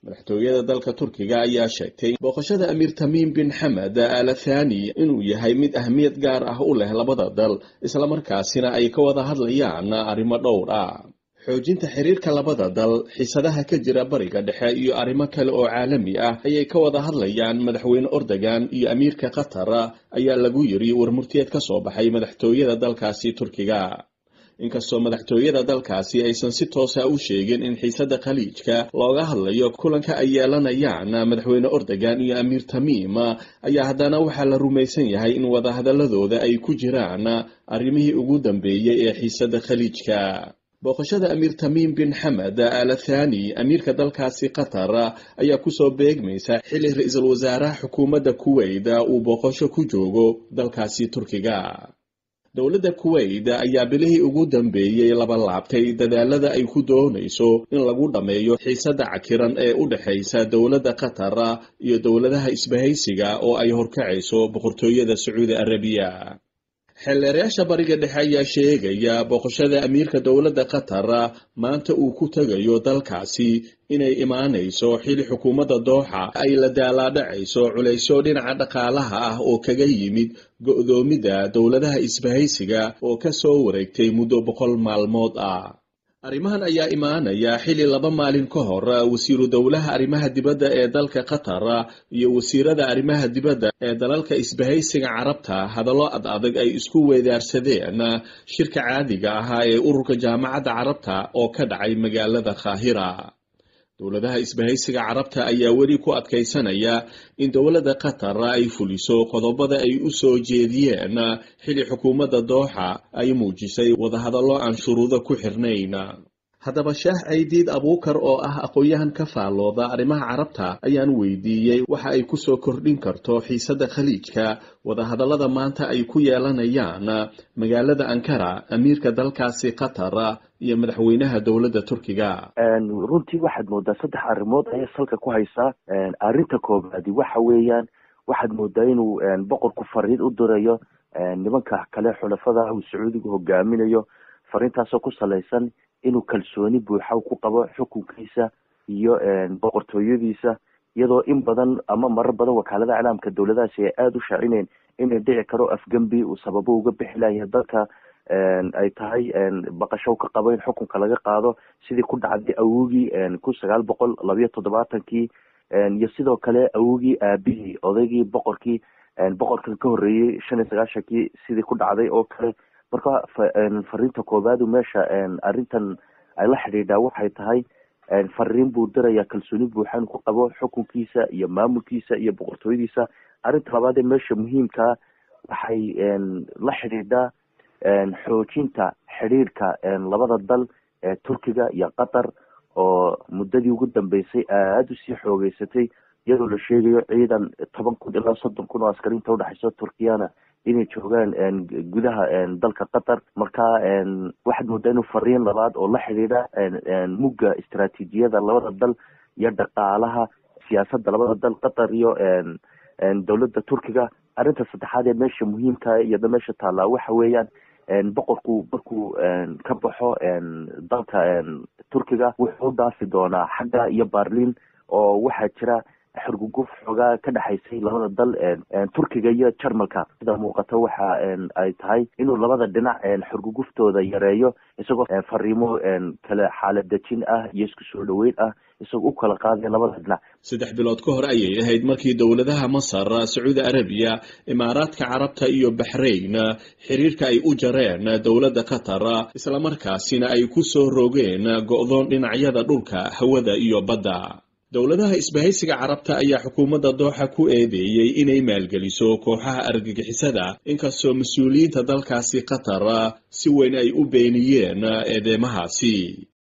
madaxtooyada dalka turkiga ayaa sheegtay booqashada amiir tamiim bin xamed al thani inuu yahay mid ahmiyad gaar ah u leh labada dal islamarkaasina ay ka wada hadlayaan arrimo dhowr ah xoojinta xiriirka labada dal xiisadaha ka jira bariga dhexe iyo arrimo kale oo caalami ah ayay ka wada hadlayaan madaxweyne ordogan iyo amiirka qatar ayaa lagu yiri warmurtiyeed ka soo baxay madaxtooyada dalkaasi turkiga inkastoo madaxtooyada dalkaasi aysan si toosa u sheegin in xiisada khaliijka looga hadlayo kulanka ay yeelanayaan madaxweyne ordogan iyo amiir tamiim ayaa haddana waxaa la rumaysan yahay in wadahadaladooda ay ku jiraan arrimihii ugu dambeeyey ee xiisada khaliijka booqashada amiir tamiim bin xamed al thani amiirka dalkaasi qatar ayaa kusoo beegmaysa xili ra-iisul wasaaraha xukuumadda kuweyt uu booqasho ku joogo dalkaasi turkiga dowladda kuweyt ayaa bilihii ugu dambeeyey laba laabtay dadaalada ay ku doonayso in lagu dhammeeyo xiisada cakiran ee u dhexaysa dowladda qatar iyo dowladaha isbahaysiga oo ay horkacayso boqortooyada sacuudi arabiya xeelleerayaasha bariga dhexe ayaa sheegaya booqashada amiirka dowladda qatar maanta uu ku tegayo dalkaasi inay imaanayso xili xukuumadda dooxa ay la daalaadhacayso culaysyo dhinaca dhaqaalaha ah oo kaga yimid go'doomida dowladaha isbahaysiga oo ka soo wareegtay muddo boqol maalmood ah arrimahan ayaa imaanaya xili laba maalin ka hor wasiiru dowlaha arrimaha dibadda ee dalka qatar iyo wasiirada arrimaha dibadda ee dalalka isbahaysiga carabta hadallo ad adag ay isku weedaarsadeen shirka caadiga ahaa ee ururka jaamacadda carabta oo ka dhacay magaalada kaahira dowladaha isbahaysiga carabta ayaa weli ku adkaysanaya in dowladda qatar ay fuliso qodobada ay u soo jeediyeen xili xukuumadda dooxa ay muujisay wadahadallo aan shuruudo ku xirnayn haddaba shaah caydiid abuukar oo ah aqoon-yahan ka faallooda arrimaha carabta ayaan weydiiyey waxa ay kusoo kordhin karto xiisadda khaliijka wadahadallada maanta ay ku yeelanayaan magaalada ankara amiirka dalkaasi qatar iyo madaxweynaha dowladda turkiga runtii waxaad moodaa saddex arrimood ayay salka ku haysaa arrinta koobaadi waxa weeyaan waxaad moodaa inuu boqorku fariin u dirayo nimanka kale xulafada uu sacuudiga hogaaminayo fariintaasoo ku salaysan inuu kalsooni buuxa ku qabo xukunkiisa iyo boqortooyadiisa iyadoo in badan ama marar badan wakaalada iclaamka dowladahaasi ay aada u shaacineen inay dhici karo afgembi uu sababo uga bixi layahay dalka ay tahay baqasho ka qabo in xukunka laga qaado sidii ku dhacday awogii kun sagaal boqol labayo toddobaatankii iyo sidoo kale awogii aabihii odaygii boqorkii boqorkan ka horreeyey shan iyo sagaashankii sidii ku dhacday oo kale marka fariinta koobaadu meesha arrintan ay la xidhiidhaa waxay tahay fariin buu diraya kalsooni buuxan ku qabo xukunkiisa iyo maamulkiisa iyo boqortooyadiisa arrinta labaad ee meesha muhiimkaa waxay la xidhiidhaa xoojinta xidhiirka labada dal ee turkiga iyo qatar oo muddadii ugu dambeysay aada usii xoogeysatay iyadoo la sheegayo ciidan toban kun ilaa soddon kun oo askariinta udhexeyso turkiyana inay joogaan gudaha dalka qatar marka waxaad moodaa inuu fariin labaad oo la xidhiidha mugga istaraatiijiyada labada dal iyo dhaqaalaha siyaasadda labada dal qatar iyo dowladda turkiga arrinta saddexaad ee meesha muhiimka iyada meesha taallaa waxa weeyaan boqorku markuu ka baxo dalka turkiga wuxuu u dhaafi doonaa xagga iyo barlin oo waxaa jira xurguguf xoogaa ka dhexaysay labada dal turkiga iyo jarmalka sida muuqata waxa ay tahay inuu labada dhinac xurguguftooda yareeyo isagoo fariimo kale xaalad dejin ah iyo isku soo dhaweyn ah isagoo u kala qaadaya labada dhinac saddex bilood ka hor ayay ahayd markii dowladaha masar sacuudi arabiya imaaraadka carabta iyo baxrayn xiriirka ay u jareen dowladda qatar islamarkaasina ay ku soo rogeen go'doon dhinacyada dhulka hawada iyo badda dowladaha isbahaysiga carabta ayaa xukuumadda dooxa ku eedeeyey inay maalgeliso kooxaha argagixisada inkastoo mas-uuliyiinta dalkaasi qatar si weyn ay u beeniyeen eedeymahaasi